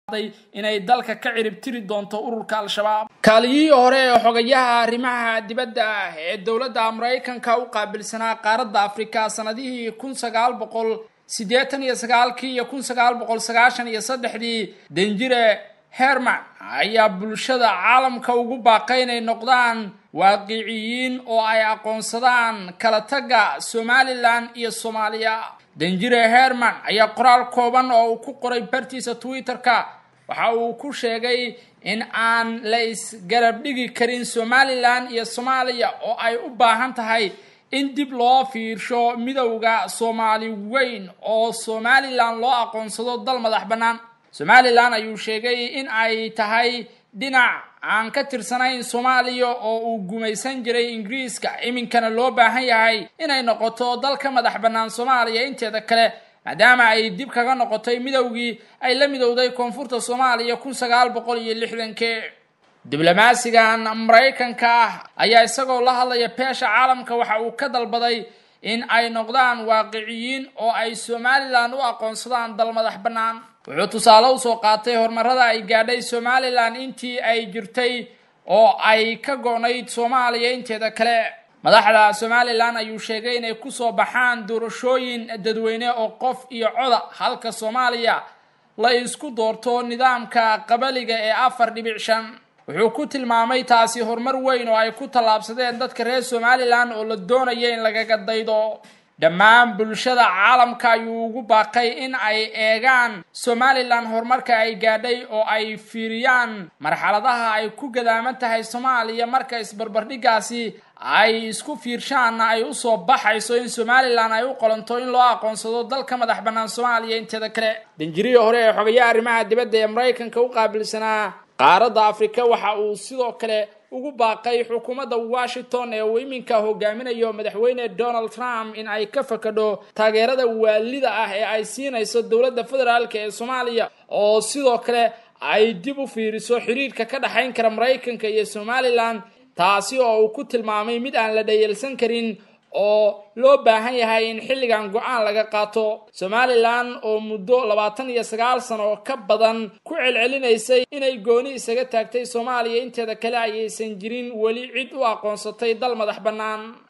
inay dalka ka ciribtiri doonto ururka al-shabaab kaaliyihii hore ee xogayaha arrimaha dibadda ah ee dowladda maraykanka u qaabilsanaa qaaradda afrika sanadihii kun sagaal boqol siddeetan iyo sagaalkii iyo kun sagaal boqol sagaashan iyo saddexdii danjire herman ayaa bulshada caalamka ugu baaqay inay noqdaan waaqiciyiin oo ay aqoonsadaan kala tagga somalilan iyo soomaaliya danjire herman ayaa qoraal kooban oo uu ku qoray bartiisa twitter-ka waxa uu ku sheegay in aan la isgarab dhigi karin somalilan iyo soomaaliya oo ay u baahan tahay in dib loo fiirsho midowda soomaali weyn oo somalilan loo aqoonsado dal madax bannaan somalilan ayuu sheegay in ay tahay dhinac aan ka tirsanayn soomaaliya oo uu gumaysan jiray ingiriiska iminkana loo baahan yahay inay noqoto dal ka madax bannaan soomaaliya inteeda kale maadaama ay dib kaga noqotay midowgii ay la midowday koonfurta soomaaliya kun sagaal boqol iyo lixdankii diblomaasigan maraykanka ah ayaa isagoo la hadlaya beesha caalamka waxa uu ka dalbaday in ay noqdaan waaqiciyiin oo ay somalilan u aqoonsadaan dal madax bannaan wuxuu tusaale usoo qaatay horumarada ay gaadhay somalilan intii ay jirtay oo ay ka go-nayd soomaaliya inteeda kale madaxda somalilan ayuu sheegay inay kusoo baxaan doorashooyin dadweyne oo qof iyo coda halka soomaaliya la isku doorto nidaamka qabaliga ee afar dhibic shan wuxuu ku tilmaamay taasi horumar weyn oo ay ku tallaabsadeen dadka reer somalilan oo la doonaya in lagaga daydo dhammaan bulshada caalamka ayuu ugu baaqay in ay eegaan somalilan horumarka ay gaadhay oo ay fiiriyaan marxaladaha ay ku gadaaman tahay soomaaliya marka isbarbardhigaasi ay isku fiirshaanna ay usoo baxayso in somalilan ay u qolanto in loo aqoonsado dalka madax bannaan soomaaliya inteeda kale danjirihii hore ee xogayaha arrimaha dibadda ee maraykanka u qaabilsanaa qaaradda afrika waxa uu sidoo kale ugu baaqay xukuumadda washington ee uu iminka hogaaminayo madaxweyne donald trump in ay ka fakadho taageerada waalida ah ee ay siinayso dowladda federaalk ee soomaaliya oo sidoo kale ay dib u fiiriso xiriirka ka dhexayn kara maraykanka iyo somalilan taasi oo uu ku tilmaamay mid aan la dhayalsan karin oo loo baahan yahay in xilligan go-aan laga qaato somalilan oo muddo labaatan iyo sagaal sano oo ka badan ku celcelinaysay inay gooni isaga taagtay soomaaliya inteeda kale ayaysan jirin weli cid u aqoonsatay dal madax bannaan